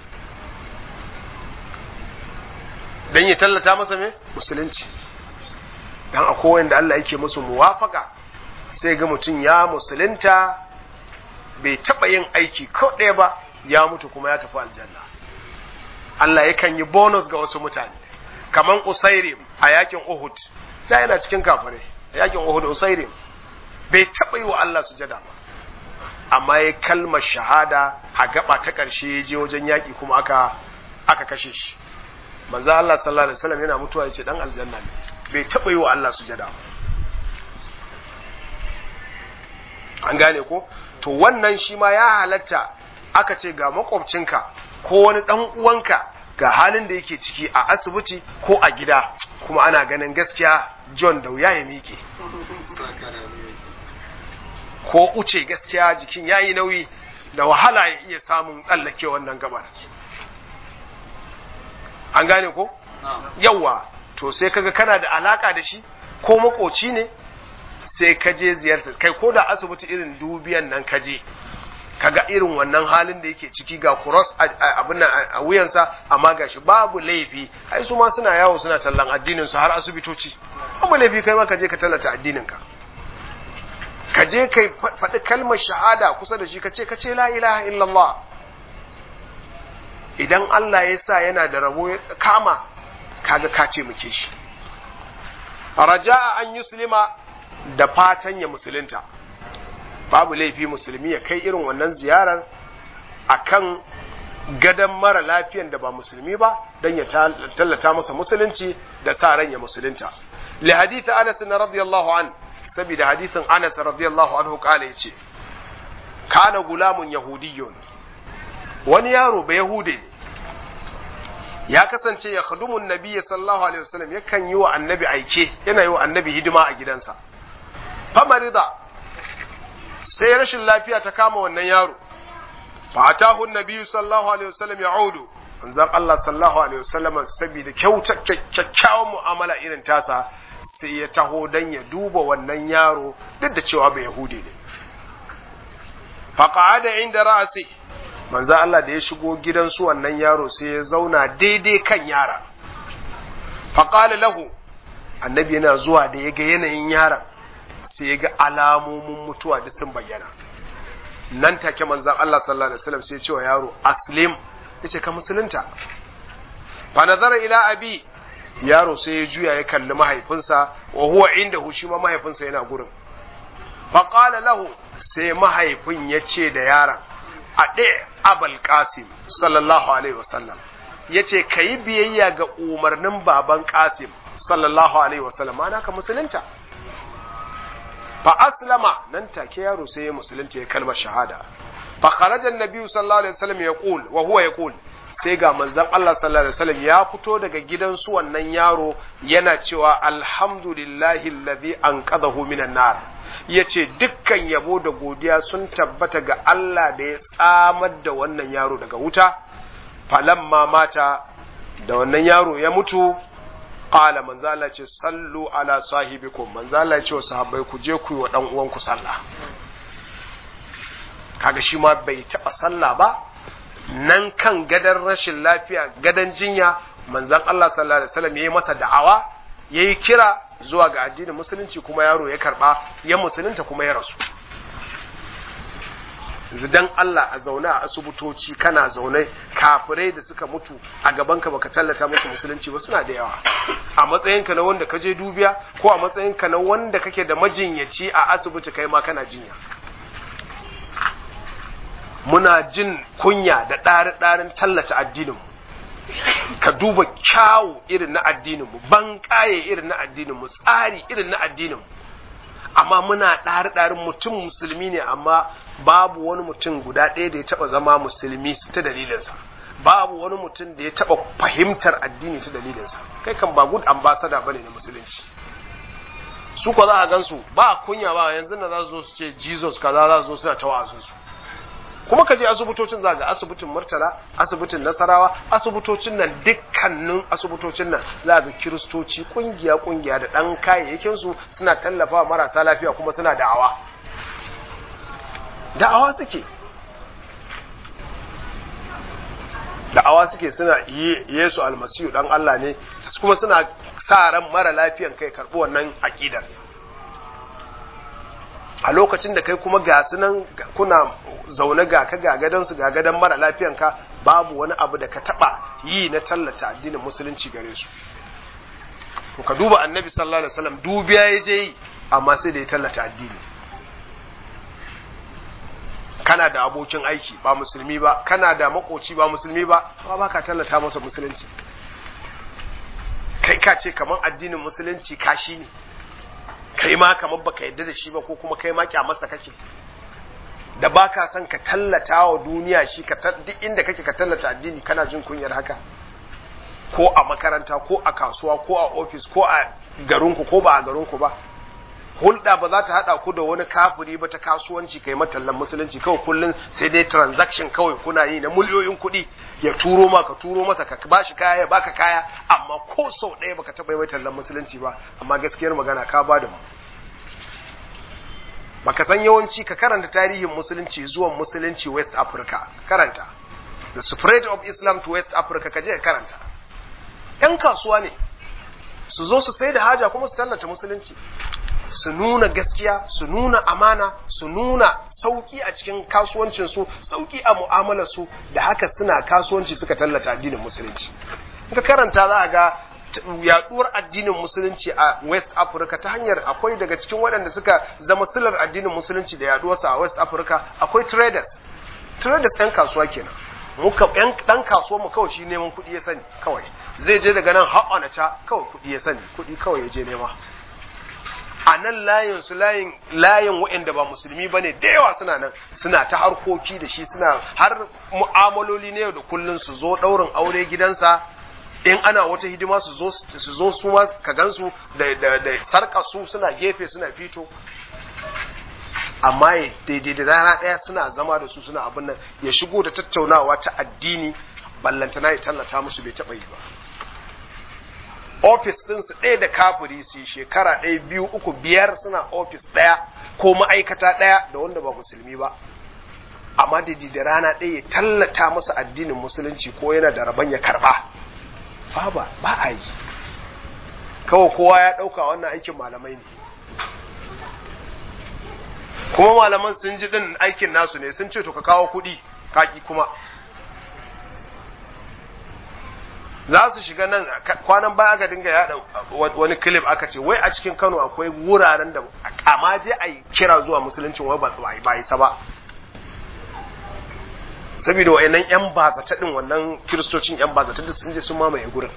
dan ya tallata masa me musulunci dan akwai wanda Allah yake musu muwafaka sai ga mutum ya musulunta bai taba yin aiki ko ɗaya ba ya mutu kuma ya tafi aljanna Allah yakan yi bonus ga wasu mutane kaman Usairim a yakin Uhud da yana cikin kafirai a yakin Uhud Usairim bai taba yi wa Allah sujada ba amma ya kalmar shahada a gaba ta ƙarshe ya je wajen yaƙi kuma aka aka kashe shi manzo Allah sallallahu alaihi wasallam yana mutuwa yace dan aljanna ne bai taba yi wa Allah sujada an gane ko to wannan shi ma ya halatta aka ce ga makwabcinka ko wani dan uwanka ga halin da yake ciki a asibiti ko a gida kuma ana ganin gaskiya John da wuya ya miƙe ko uce gaskiya jikin yayi nauyi da wahala ya iya samun tsallake wannan gabar an gane ko yawa to sai kaga kana da alaka da shi ko makoci ne sai ka je ziyarta kai ko da asibiti irin dubiyan nan ka je kaga irin wannan halin da yake ciki ga cross abin nan a wuyansa amma gashi babu laifi ai su ma suna yawo suna tallan addinin su har asibitoci babu laifi kai ma ka je ka tallata addinin ka ka je kai faɗi kalmar shahada kusa da shi ka ce ka ce la ilaha illallah idan Allah ya sa yana da rabo ya kama kaga ka ce muke shi raja'a an yuslima da fatan ya musulunta babu laifi musulmi ya kai irin wannan ziyarar akan gadon mara lafiyan da ba musulmi ba don ya tallata masa musulunci da sa ran ya musulunta li hadith Anas radiyallahu an saboda hadithin Anas radiyallahu anhu kala yace kana gulamun yahudiyyun wani yaro ba yahude ya kasance ya khadumun nabiyyi sallallahu alaihi wasallam yakan yi wa annabi aike yana yi wa annabi hidima a gidansa famarida sai rashin lafiya ta kama wannan yaro fa atahu nabiyyu sallallahu alaihi wasallam ya'udu manzon Allah sallallahu alaihi wasallam saboda kyakkyawan mu'amala irin tasa sai ya taho dan ya duba wannan yaro duk da cewa bai yahudi ne fa qa'ada inda ra'si manzon Allah da ya shigo gidan su wannan yaro sai ya zauna daidai kan yara fa qala lahu annabi yana zuwa da ya ga yanayin yaron sai ya ga alamomin mutuwa duk sun bayyana nan take manzan Allah sallallahu alaihi wasallam sai ya ce wa yaro aslim yace ka musulunta fa nazara ila abi yaro sai ya juya ya kalli mahaifinsa wa huwa inda shi ma mahaifinsa yana gurin fa qala lahu sai mahaifin ya ce da yaron ade abul qasim sallallahu alaihi wasallam yace kayi biyayya ga umarnin baban qasim sallallahu alaihi wasallam ana ka musulunta fa aslama nan take yaro sai ya musulunta ya kalmar shahada fa kharaja annabi sallallahu alaihi wasallam yaqul wa huwa yaqul sai ga manzon Allah sallallahu alaihi wasallam ya fito daga gidan su wannan yaro yana cewa alhamdulillahi alladhi anqadhahu minan nar yace dukkan yabo da godiya sun tabbata ga Allah da ya tsamar da wannan yaro daga wuta falamma mata da wannan yaro ya mutu qala manzo Allah ce sallu ala sahibikum manzo Allah ce wa sahabbai ku je ku yi wa dan uwanku sallah kaga shi ma bai taba sallah ba nan kan gadan rashin lafiya gadan jinya manzon Allah sallallahu alaihi wasallam yayi masa da'awa yayi kira zuwa ga addinin musulunci kuma yaro ya karba ya musulunta kuma ya rasu yanzu dan Allah a zaune a asibitoci kana zaune kafirai da suka mutu a gabanka baka tallata musu musulunci ba suna da yawa a matsayinka na wanda ka je dubiya ko a matsayinka na wanda kake da majinyaci a asibiti kai ma kana jinya muna jin kunya da ɗari-ɗarin tallata addininmu ka duba kyawu irin na addininmu ban irin na addininmu tsari irin na addininmu amma muna ɗari-ɗarin mutum musulmi ne amma babu wani mutum guda ɗaya da ya taɓa zama musulmi ta dalilinsa babu wani mutum da ya taɓa fahimtar addini ta dalilinsa kai kan ba good ambassador bane na musulunci su ko za a gansu ba kunya ba yanzu da za su zo su ce jesus kaza za su zo suna ta wa'azin su kuma ka je asibitocin za ga asibitin murtala asibitin nasarawa asibitocin nan dukkanin asibitocin nan za ga kiristoci kungiya kungiya da dan kayayyakin su suna tallafa marasa lafiya kuma suna da'awa da'awa suke da'awa suke suna Yesu almasihu dan Allah ne kuma suna sa ran mara lafiyan kai karɓi wannan aƙidar a lokacin da kai kuma ga nan kuna zaune ga ka ga gadon su ga gadon mara lafiyan ka babu wani abu da ka taba yi na tallata addinin musulunci gare su to ka duba annabi sallallahu alaihi wasallam dubiya ya je yi amma sai da ya tallata addini kana da abokin aiki ba musulmi ba kana da makoci ba musulmi ba ba ba ka tallata masa musulunci kai ka ce kamar addinin musulunci kashi ne kai ma kamar baka yadda da shi ba ko kuma kai ma kyamarsa kake da baka son ka tallata wa duniya shi ka duk inda kake ka tallata addini kana jin kunyar haka ko a makaranta ko a kasuwa ko a ofis ko a garinku ko ba a garinku ba hulɗa ba za ta haɗa ku da wani kafiri ba ta kasuwanci kai matallan musulunci kawai kullum sai dai transaction kawai kuna yi na miliyoyin kuɗi ya turo ma ka turo masa ka ba shi kaya ya baka kaya amma ko sau ɗaya baka taɓa yi mai tallan musulunci ba amma gaskiyar magana ka ba da mu baka san yawanci ka karanta tarihin musulunci zuwan musulunci west africa karanta the spread of islam to west africa ka je ka karanta yan kasuwa ne su zo su sai da haja kuma su tallata musulunci su nuna gaskiya su nuna amana su nuna sauki a cikin kasuwancinsu sauki a mu'amalarsu da haka suna kasuwanci suka tallata addinin musulunci ka karanta za a ga yaduwar addinin musulunci a west africa ta hanyar akwai daga cikin waɗanda suka zama silar addinin musulunci da yaduwarsa a west africa akwai traders traders ɗan kasuwa kenan muka ɗan ɗan kasuwa mu kawai shi neman kuɗi ya sani kawai zai je daga nan har ca kawai kuɗi ya sani kuɗi kawai ya je nema a nan layin su layin layin waɗanda ba musulmi bane da yawa suna nan suna ta harkoki da shi suna har mu'amaloli ne da kullun su zo ɗaurin aure gidansa in ana wata hidima su zo su zo su ma ka gansu da da da sarka su suna gefe suna fito amma daidai da rana ɗaya suna zama da su suna abin nan ya shigo da tattaunawa ta addini ballantana ya tallata musu bai taɓa yi ba ofis ɗinsu ɗaya da kafiri su shekara ɗaya biyu uku biyar suna ofis ɗaya ko ma'aikata ɗaya da wanda ba musulmi ba amma da da rana ɗaya ya tallata masa addinin musulunci ko yana da rabon ya karɓa ba ba a yi kawai kowa ya ɗauka wannan aikin malamai ne kuma malaman sun ji ɗin aikin nasu ne sun ce to ka kawo kuɗi kaki kuma za su shiga nan kwanan baya aka dinga yada wani clip aka ce wai a cikin Kano akwai wuraren da amma je a yi kira zuwa musuluncin wai ba isa ba saboda wayannan yan bazata din wannan kiristocin yan bazata da sun je sun mamaye gurin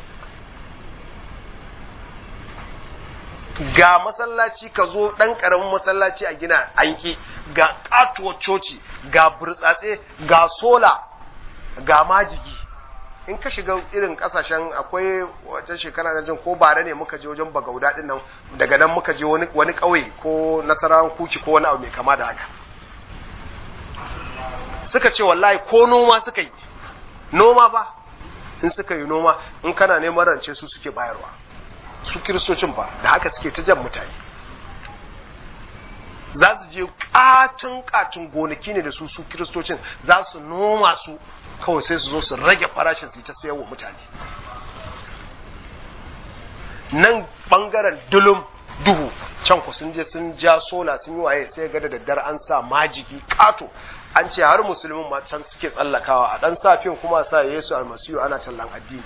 ga masallaci ka zo dan karamin masallaci a gina anki ga katuwar coci ga burtsatse ga sola ga majigi in ka shiga irin kasashen akwai wata shekara na jin ko bare ne muka je wajen bagauda din nan daga nan muka je wani wani kauye ko nasarawan kuci ko wani abu mai kama da haka suka ce wallahi ko noma suka yi noma ba in suka yi noma in kana neman rance su suke bayarwa su kiristocin ba da haka suke ta jan mutane za su je katin katin gonaki ne da su su kiristocin za su noma su kawai sai su zo su rage farashin su ta sayarwa mutane nan bangaren dulum duhu can ku sun je sun ja sola sun yi waye sai ga da daddare an sa majigi kato an ce har musulmin ma can suke tsallakawa a dan safin kuma sa Yesu almasiyu ana tallan addini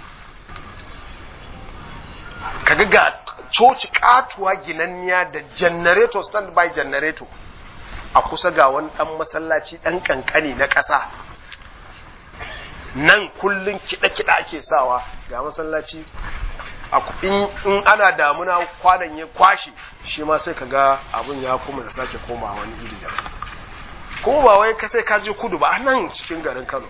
kaga ga coci katuwa ginanniya da generator stand by generator a kusa ga wani dan masallaci dan kankani na ƙasa nan kullun kiɗa-kiɗa ake sawa ga masallaci in ana damuna kwanan ya kwashe shi ma sai ka ga abin ya kuma da sake koma wani iri da kuma ba wai ka sai ka je kudu ba nan cikin garin kano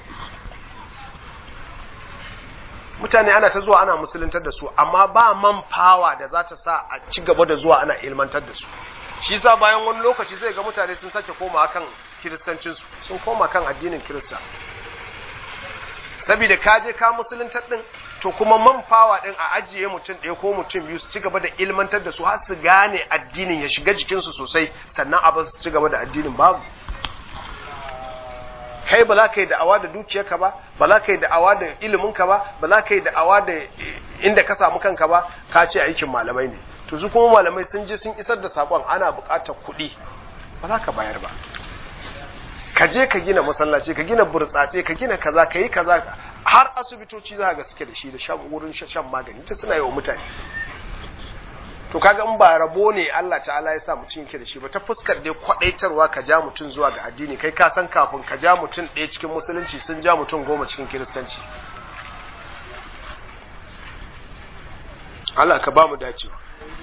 mutane ana ta zuwa ana musuluntar da su amma ba man fawa da za ta sa a ci gaba da zuwa ana ilmantar da su shi sa bayan wani lokaci zai ga mutane sun sake koma kan kiristancinsu sun koma kan addinin kirista saboda ka je ka musuluntar din to kuma man fawa din a ajiye mutum ɗaya ko mutum biyu su ci gaba da ilmantar da su har su gane addinin ya shiga jikinsu sosai sannan a ba su ci gaba da addinin babu kai ba za ka yi da'awa da dukiyarka ba ba za ka yi da'awa da iliminka ba ba za ka yi da'awa da inda ka samu kanka ba ka ce aikin malamai ne to su kuma malamai sun je sun isar da sakon ana buƙatar kuɗi ba za ka bayar ba ka je ka gina masallaci ka gina burtsatse ka gina kaza ka yi kaza har asibitoci za ga suke da shi da shan wurin shan magani ta suna yi wa mutane to kaga in ba rabo ne Allah ta'ala ya sa mutum yake da shi ba ta fuskar dai kwadaitarwa ka ja mutum zuwa ga addini kai ka san kafin ka ja mutum ɗaya cikin musulunci sun ja mutum goma cikin kiristanci Allah ka ba mu dacewa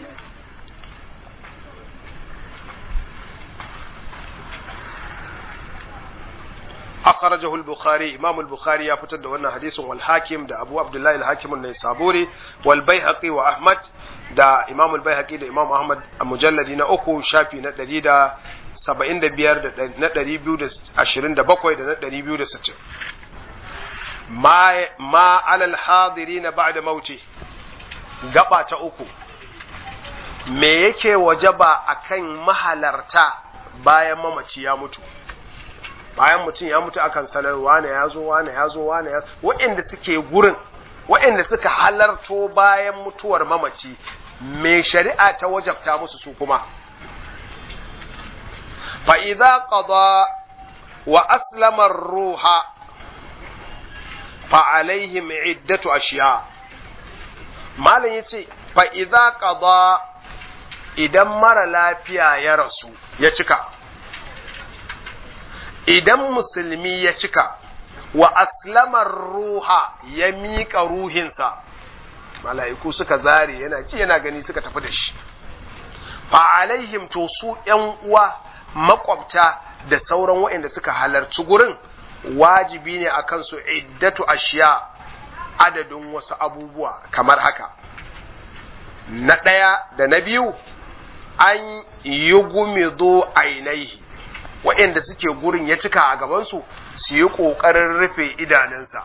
أخرجه البخاري إمام البخاري يفتد وانا حديث والحاكم دا أبو عبد الله الحاكم النيسابوري والبيهقي وأحمد دا إمام البيهقي دا إمام أحمد مجلد نأكو شافي ندري دا سبعين دا بيار دا ندري بيو دا عشرين دا بقوي دا ندري بيو دا ستر ما ما على الحاضرين بعد موته gaba ta uku me yake wajaba akan mahalarta bayan mamaci ya mutu bayan mutum ya mutu akan sanar wane ya zo wane ya zo wane ya waɗanda suke gurin waɗanda suka halarto bayan mutuwar mamaci me shari'a ta wajabta musu su kuma fa idza qada wa aslama ruha fa alaihim iddatu ashiya malam yace fa idza qada idan mara lafiya ya rasu ya cika idan musulmi ya cika wa aslamar ruha ya miƙa ruhinsa mala'iku suka zare yana ci yana gani suka tafi da shi fa alaihim to su ‘yan uwa makwabta da sauran waɗanda suka halarci gurin wajibi ne a kansu iddatu ashiya adadin wasu abubuwa kamar haka na ɗaya da na biyu an yi gumido ainihi waɗanda suke gurin ya cika a gabansu su yi ƙoƙarin rufe idanunsa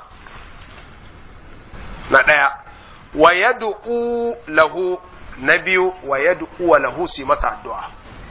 na ɗaya wa yad'u lahu na biyu wa yad'u wa lahu su masa addu'a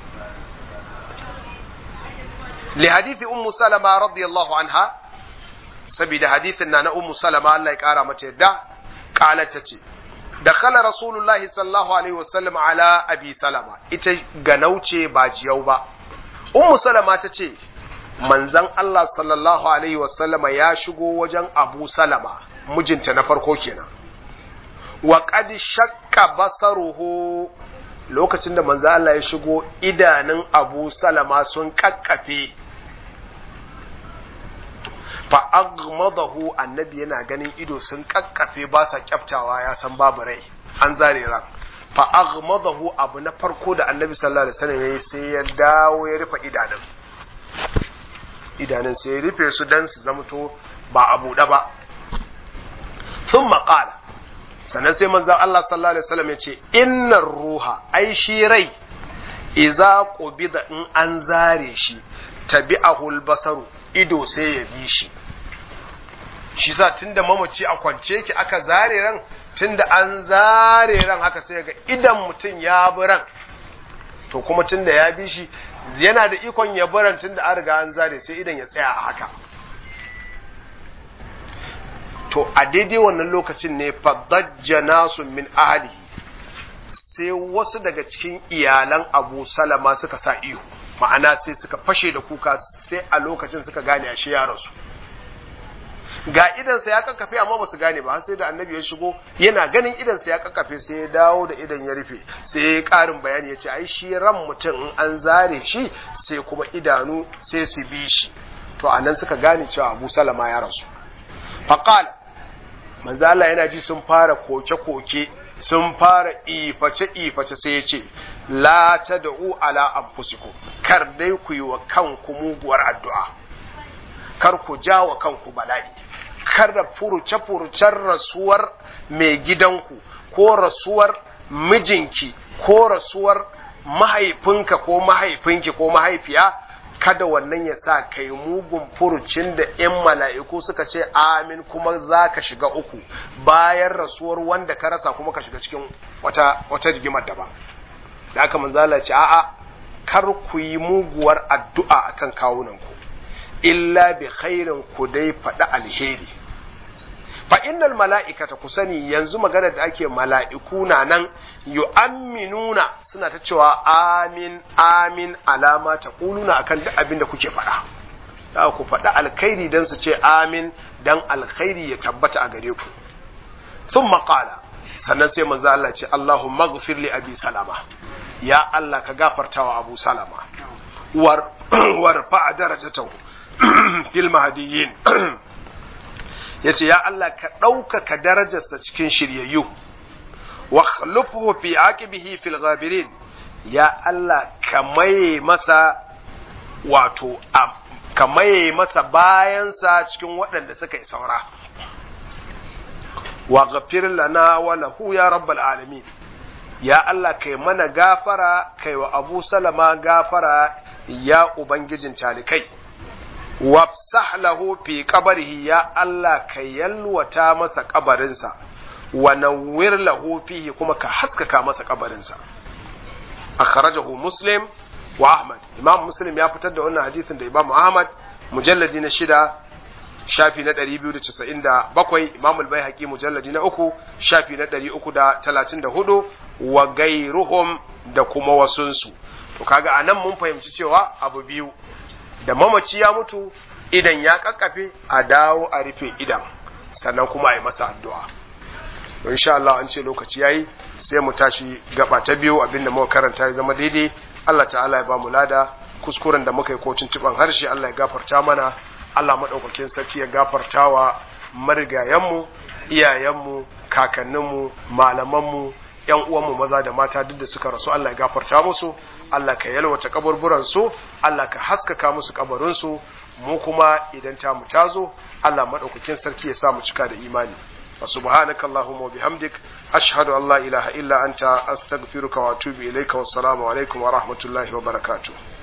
li hadithi ummu salama radiyallahu anha saboda hadithin na na ummu salama Allah ya kara mata yadda qalat tace dakhala rasulullahi sallallahu alaihi wasallam ala abi salama ita ganauce ba jiyau ba ummu salama ta ce manzan Allah sallallahu alaihi wasallama ya shigo wajen abu salama mijinta na farko kenan wa qad shakka basaruhu lokacin da manzan Allah ya shigo idanun abu salama sun kakkafe fa aghmadahu annabi yana ganin ido sun kakkafe ba sa kyaftawa ya san babu rai an zare ran fa aghmadahu abu na farko da annabi sallallahu alaihi wasallam yayi sai ya dawo ya rufe idanun idanun sai ya rufe su dan su zamto ba a buɗe ba thumma qala sannan sai manzon Allah sallallahu alaihi wasallam ya ce innar ruha ai shi rai iza qubida in an zare shi tabi'ahu al-basaru ido sai ya bi shi shi sa tunda mamaci a kwance ki aka zare ran tunda an zare ran haka sai ga idan mutum ya bi ran to kuma tunda ya bi shi yana da ikon ya bi ran tunda an riga an zare sai idan ya tsaya a haka to a daidai wannan lokacin ne fadajja nasu min ahlihi sai wasu daga cikin iyalan Abu Salama suka sa ihu ma'ana sai suka fashe da kuka sai a lokacin suka gane ashe ya rasu ga idansa ya kakkafe amma ba su gane ba sai da annabi ya shigo yana ganin idansa ya kakkafe sai ya dawo da idan ya rufe sai ya karin bayani ya ce ai shi ran mutum in an zare shi sai kuma idanu sai su bi shi to anan suka gane cewa Abu Salama ya rasu faqala manzo Allah yana ji sun fara koke-koke sun fara iface-iface sai ya ce, La ta da'u ala anfusikum kar dai ku yi wa kanku muguwar addu'a, kar ku ja wa kanku bala'i, kar da furuce-furucen rasuwar mai gidanku ko rasuwar mijinki ko rasuwar mahaifinka ko mahaifinki ko mahaifiya, kada wannan ya sa kai mugun furucin da in mala'iku suka ce amin kuma za ka shiga uku bayan rasuwar wanda ka rasa kuma ka shiga cikin wata wata rigimar daban da aka manzala ce a'a kar ku yi muguwar addu'a akan kawunanku illa bi khairin ku dai faɗi alheri fa innal mala'ikata ku sani yanzu magana da ake mala'iku na nan yu'amminuna suna ta cewa amin amin alama ta kuluna akan duk abin da kuke faɗa za ku faɗi alkhairi dan su ce amin dan alkhairi ya tabbata a gare ku sun maƙala sannan sai manzo Allah ce Allahumma ghfir li abi salama ya Allah ka gafartawa abu salama war warfa darajatahu fil mahdiyyin ya ce ya Allah ka ɗaukaka darajarsa cikin shiryayyu wa khlufuhu fi aqibihi fil ghabirin ya Allah ka maye masa wato ka maye masa bayansa cikin waɗanda suka yi saura wa ghafir lana wa lahu ya rabbal alamin ya Allah kai mana gafara kai wa Abu Salama gafara ya ubangijin talikai wafsah lahu fi qabrihi ya Allah ka yalwata masa kabarinsa wa nawwir lahu fihi kuma ka haskaka masa kabarinsa akhrajahu muslim wa ahmad imam muslim ya fitar da wannan hadisin da imam ahmad mujalladi na shida shafi na 297 imam al-baihaqi mujalladi na uku shafi na 334 wa gairuhum da kuma wasunsu to kaga anan mun fahimci cewa abu biyu da mamaci ya mutu idan ya kakkafe a dawo a rufe idan sannan kuma a yi masa addu'a insha Allah an ce lokaci yayi sai mu tashi gaba ta biyu abinda muka karanta ya zama daidai Allah ta'ala ya ba mu lada kuskuren da muka yi ko tuntuban harshe Allah ya gafarta mana Allah madaukakin sarki ya gafarta wa marigayenmu iyayenmu kakanninmu malamanmu yan uwanmu maza da mata duk da suka rasu Allah ya gafarta musu Allah ka yalwata kaburburan su Allah ka haskaka musu kabarin su mu kuma idan ta mu tazo Allah madaukakin sarki ya sa mu cika da imani wa subhanaka allahumma bihamdik ashhadu an la ilaha illa anta astaghfiruka wa atubu ilayka wassalamu alaikum wa rahmatullahi wa barakatuh